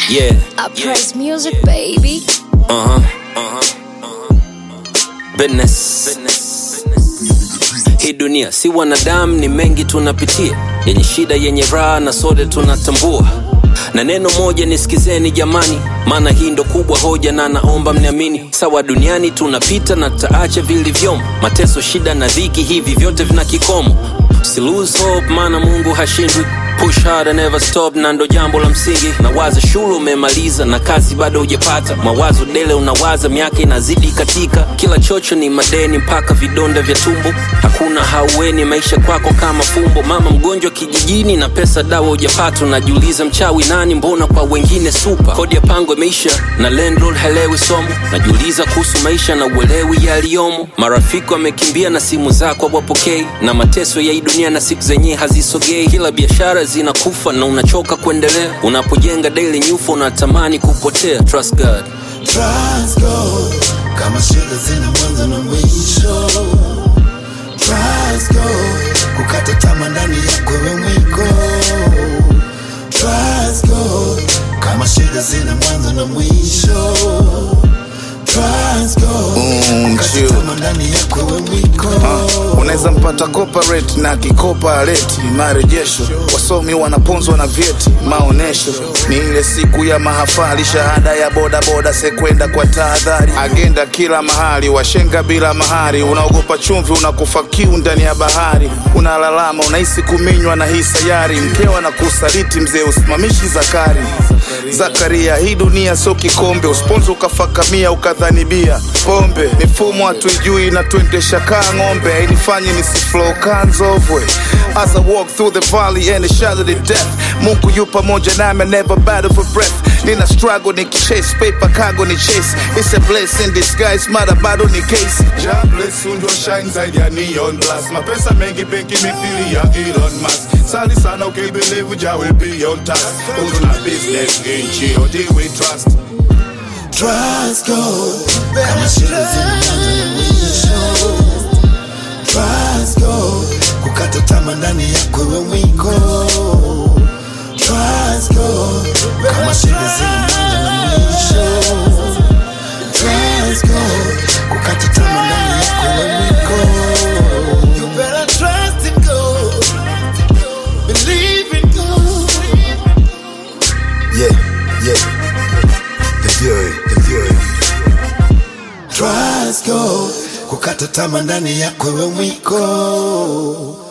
Yeah. I praise music, baby. Uh-huh. Uh-huh. Uh-huh. Business. Hii dunia si wanadamu, ni mengi tunapitia, yenye shida, yenye raha, na sote tunatambua. Na neno moja nisikizeni jamani, maana hii ndo kubwa hoja, na naomba mniamini. Sawa, duniani tunapita na tutaacha vilivyomo, mateso, shida na dhiki, hivi vyote vina kikomo. Si lose hope, maana Mungu hashindwi. Push hard and never stop, na ndo jambo la msingi. Nawaza shule umemaliza na kazi bado hujapata, mawazo dele unawaza, miaka inazidi katika, kila chocho ni madeni mpaka vidonda vya tumbo. Hakuna haueni maisha kwako kama fumbo, mama mgonjwa kijijini na pesa dawa hujapata, unajiuliza mchawi nani, mbona kwa wengine supa. Kodi ya pango imeisha na landlord helewi somo, najiuliza kuhusu maisha na uelewi yaliyomo. Marafiki wamekimbia na simu zako hawapokei, na mateso ya hii dunia na siku zenyewe hazisogei. Kila biashara zinakufa na unachoka kuendelea, unapojenga daily nyufa unatamani kupotea. Trust God. Trust God, kama shida zina mwanzo na mwisho. Trust God, kukata tamaa ndani yako wewe mwiko. Trust God, kama shida zina mwanzo na mwisho. Trust God, Mm, kukata chill. tamaa ndani yako wewe mwiko. unaweza mpata corporate na kikopa aleti marejesho wasomi wanaponzwa na vyeti maonesho ni ile siku ya mahafali shahada ya bodaboda sekwenda kwa tahadhari agenda kila mahali washenga bila mahari unaogopa chumvi unakufa kiu ndani ya bahari unalalama unahisi kuminywa na hii sayari mkewa na kusaliti mzee usimamishi zakari zakaria hii dunia sio kikombe usponzo ukafakamia ukadhani bia pombe mifumo hatuijui na tuendesha kaa ng'ombe hainifanyi nisiflow kanzovwe as I walk through the valley and the shadow of death mungu yu pamoja nami I never battle for breath nina struggle nikichase paper cargo ni chase it's a blessing disguise mara bado ni case Ja bless you ndio shine zaidi ya neon glass mapesa mengi benki mithili ya Elon Musk sali sana ukibelieve ja will be on task Uzuna business nchi odi we trust Trust God, kama shida zina mwanzo na mwisho. Trust God, kukata tamaa ndani yako wewe mwiko. Trust God, kama shida zina mwanzo na mwisho. Trust God, kukata tamaa ndani yako wewe mwiko. You better trust in God, believe in God. yeah yeah the fury the fury Trust God, kukata tamaa ndani yako wewe mwiko.